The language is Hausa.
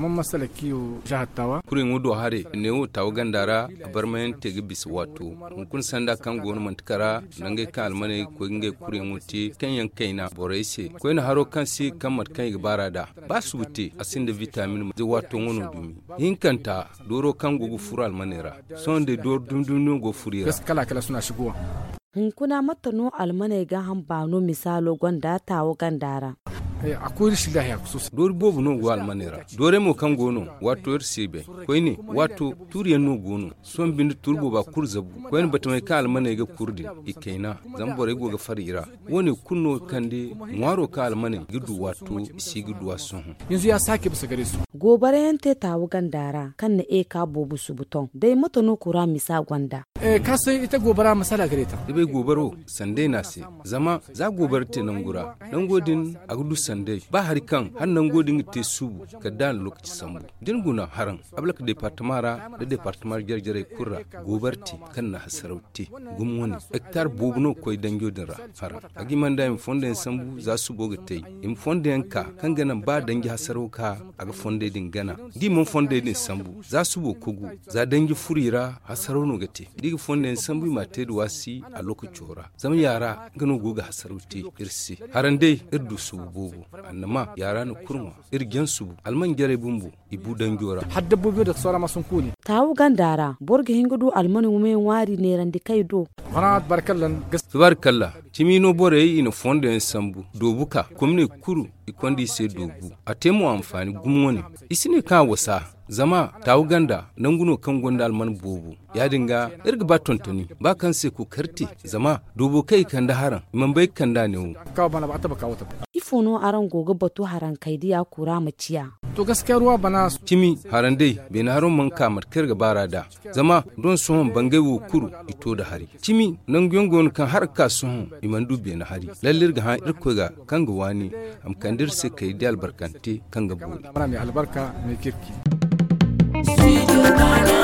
kamar masala kiyo jihar tawa kurin wudo hare ne wo tawo gandara a bar mayan tege bis wato kun sanda kan gonu mantikara nange kan almane ko nge kurin wuti kan yan kaina boraise ko ina haro kan si kan mat kan ibara da ba su wuti asin da vitamin de wato ngono dumi hinkanta doro kan gugu furu almanera son de dor dundun go furira kala kala suna shigowa hunkuna mata no almanai ga hambano misalo gwanda tawo gandara akwai rashin lahiya sosai dori bobu no go almanera dore mo kan gono wato er sebe koyne wato turiyan no gono son bindu turbo ba kurzabu koyne batmai ka almanai ga kurdi ikaina zambore go ga farira woni kunno kande ngwaro ka almanai gidu wato isi gidu wason yanzu ya sake bisa gare su gobara yante tawo gandara kan na e ka bobu su buton dai mata no kura misa gwanda eh ka san ita gobara masala gare ta bai gobaro sande na se zama za gobar te nan gura nan godin agudu sande ba hari kan har nan godin te subu ka dan lokaci sambu din guna haran ablaka departamara da departamar jarjare kurra gobarti kan na hasarauti gum wani hectare bobuno koy danjo din ra haran agi manda im fonde sambu za su boga tai im fonde ka kan gana ba dangi hasarauka aga fonde din gana di mun fonde din sambu za su bo kogu za dangi furira hasarauno gate digi fonde sambu ma te wasi a lokaci hora zama yara gano goga hasarauti irsi haran dai irdu su bobu annama yara na kurma irgen su alman gere bumbu ibu danjora har dabbobi da sauran masun kuni tawo gandara borga hingudu almani wume wari ne randi kai do wana barkallan tubarkalla timino bore yi ina fonde en sambu dobuka komne kuru ikondi se dobu atemu amfani gumwoni isine ka wasa zama tawu ganda nan guno kan gonda alman bobu ya dinga irga ba tontoni ba kan se ku karti zama dobo kai kan da haran man bai kan da ne kawo bana ba ta ba kawo ta ifono aran gogo batu haran kaidi ya kura maciya to gaskiya ruwa bana kimi haran dai bai na haron man kamar kirga bara da zama don sohon bangai wo kuru ito da hari kimi nan gongon kan har ka sohon iman dubbe na hari lallir ga han irko ga kan ga wani am kandir se kai da albarkante kan ga buri mai albarka mai kirki Studio Ghana.